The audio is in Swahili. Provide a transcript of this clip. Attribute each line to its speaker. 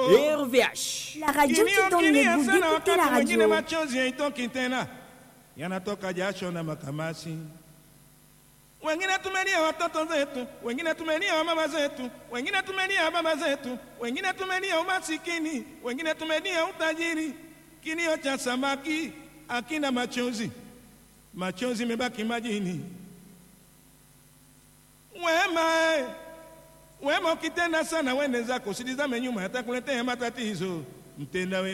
Speaker 1: RVH.
Speaker 2: La radio qui donne le goût d'écouter la
Speaker 3: wengine
Speaker 2: radio.
Speaker 3: machozi haitoki tena yanatoka jasho na makamasi wengine tumelia watoto zetu wengine tumelia wamama zetu wengine tumelia baba zetu wengine tumelia umasikini wengine tumelia utajiri kilio cha samaki akina machozi machozi mebaki majini wema eh. wema ukitenda sana wende zako usilizame nyuma yatakuletea matatizo mtenda wema